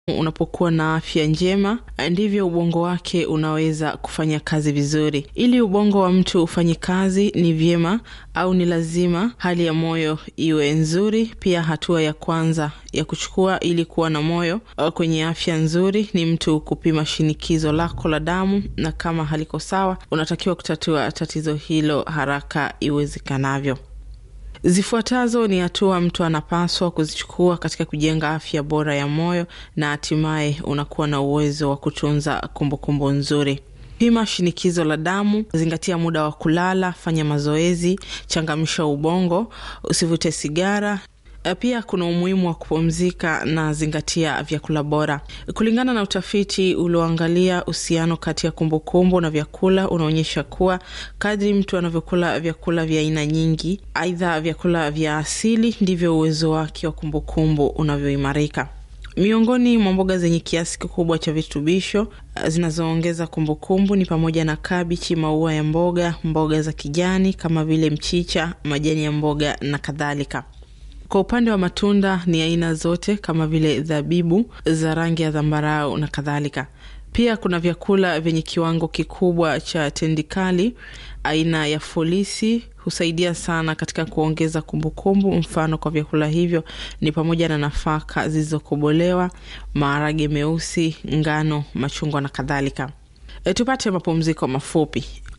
unapokuwa na afya njema ndivyo ubongo wake unaweza kufanya kazi vizuri. Ili ubongo wa mtu ufanye kazi, ni vyema au ni lazima hali ya moyo iwe nzuri. Pia hatua ya kwanza ya kuchukua ili kuwa na moyo kwenye afya nzuri ni mtu kupima shinikizo lako la damu, na kama haliko sawa, unatakiwa kutatua tatizo hilo haraka iwezekanavyo. Zifuatazo ni hatua mtu anapaswa kuzichukua katika kujenga afya bora ya moyo na hatimaye unakuwa na uwezo wa kutunza kumbukumbu nzuri. Pima shinikizo la damu, zingatia muda wa kulala, fanya mazoezi, changamsha ubongo, usivute sigara. Pia kuna umuhimu wa kupumzika na zingatia vyakula bora. Kulingana na utafiti ulioangalia uhusiano kati ya kumbukumbu na vyakula, unaonyesha kuwa kadri mtu anavyokula vyakula vya aina nyingi, aidha vyakula vya asili, ndivyo uwezo wake wa kumbukumbu unavyoimarika. Miongoni mwa mboga zenye kiasi kikubwa cha virutubisho zinazoongeza kumbukumbu ni pamoja na kabichi, maua ya mboga, mboga za kijani kama vile mchicha, majani ya mboga na kadhalika. Kwa upande wa matunda ni aina zote kama vile zabibu za rangi ya zambarau na kadhalika. Pia kuna vyakula vyenye kiwango kikubwa cha tendikali aina ya folisi husaidia sana katika kuongeza kumbukumbu. Mfano kwa vyakula hivyo ni pamoja na nafaka zilizokobolewa, maharage meusi, ngano, machungwa na kadhalika. E, tupate mapumziko mafupi.